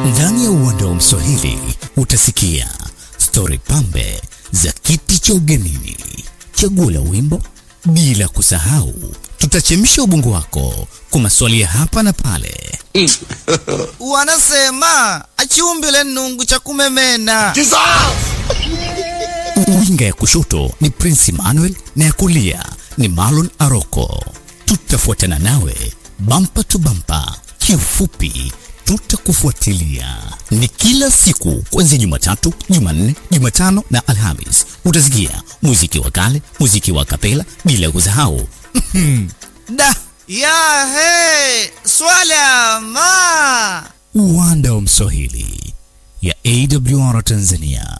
Ndani ya uwanda wa Mswahili utasikia stori pambe za kiti cha ugenini, chaguo la wimbo, bila kusahau tutachemsha ubongo wako kwa maswali ya hapa na pale. Wanasema achiumbile nungu cha kumemena. Winga ya kushoto ni Prince Emmanuel na ya kulia ni Marlon Aroko. Tutafuatana nawe bampa tu bampa, kiufupi tutakufuatilia. Ni kila siku kuanzia Jumatatu, Jumanne, Jumatano na Alhamis. Utasikia muziki wa kale, muziki wa kapela, bila kusahau Da ya he swala ma uwanda wa Mswahili ya AWR Tanzania.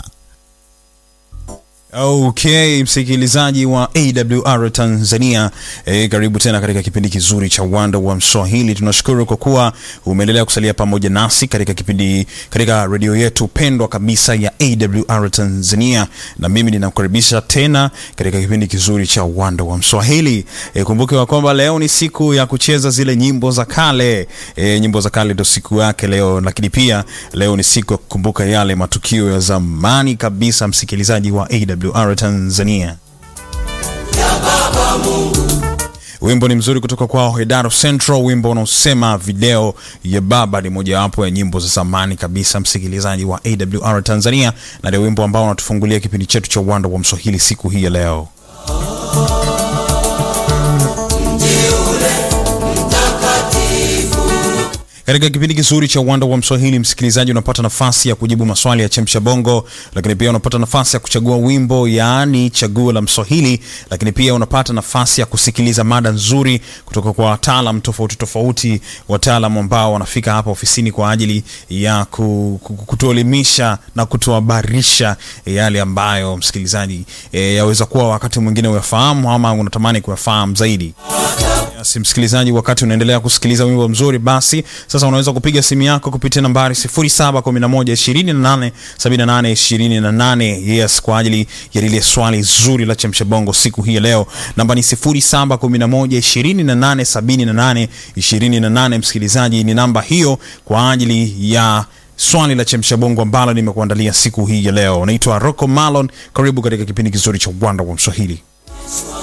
Okay, msikilizaji wa AWR Tanzania e, karibu tena katika kipindi kizuri cha uwanda wa Mswahili. Tunashukuru kwa kuwa umeendelea kusalia pamoja nasi katika kipindi katika redio yetu pendwa kabisa ya AWR Tanzania, na mimi ninakukaribisha tena katika kipindi kizuri cha uwanda wa Mswahili. E, kumbuke wa kwamba leo ni siku ya kucheza zile nyimbo za kale. E, nyimbo za kale ndio siku yake leo, lakini pia leo ni siku ya kukumbuka yale matukio ya zamani kabisa, msikilizaji wa AWR AWR Tanzania. Wimbo ni mzuri kutoka kwao Hedaro Central, wimbo unaosema video ya baba. Ni mojawapo ya nyimbo za zamani kabisa, msikilizaji wa AWR Tanzania, na ndio wimbo ambao unatufungulia kipindi chetu cha uwanda wa Mswahili siku hii ya leo. Katika kipindi kizuri cha uwanda wa Mswahili, msikilizaji, unapata nafasi ya kujibu maswali ya chemsha bongo, lakini pia unapata nafasi ya kuchagua wimbo, yaani chaguo la Mswahili, lakini pia unapata nafasi ya kusikiliza mada nzuri kutoka kwa wataalam tofauti tofauti, wataalam ambao wanafika hapa ofisini kwa ajili ya kutuelimisha na kutuhabarisha yale ambayo msikilizaji, e, yaweza kuwa wakati mwingine uyafahamu ama unatamani kuyafahamu zaidi. Yes, msikilizaji, wakati unaendelea kusikiliza wimbo mzuri, basi sasa unaweza kupiga simu yako kupitia nambari 0711287828 yes, kwa ajili ya lile swali zuri la chemsha bongo siku hii ya leo. Namba ni 0711287828. Msikilizaji, ni namba hiyo kwa ajili ya swali la chemsha bongo ambalo nimekuandalia siku hii ya leo. Naitwa Rocco Malon, karibu katika kipindi kizuri cha uwanda wa Mswahili.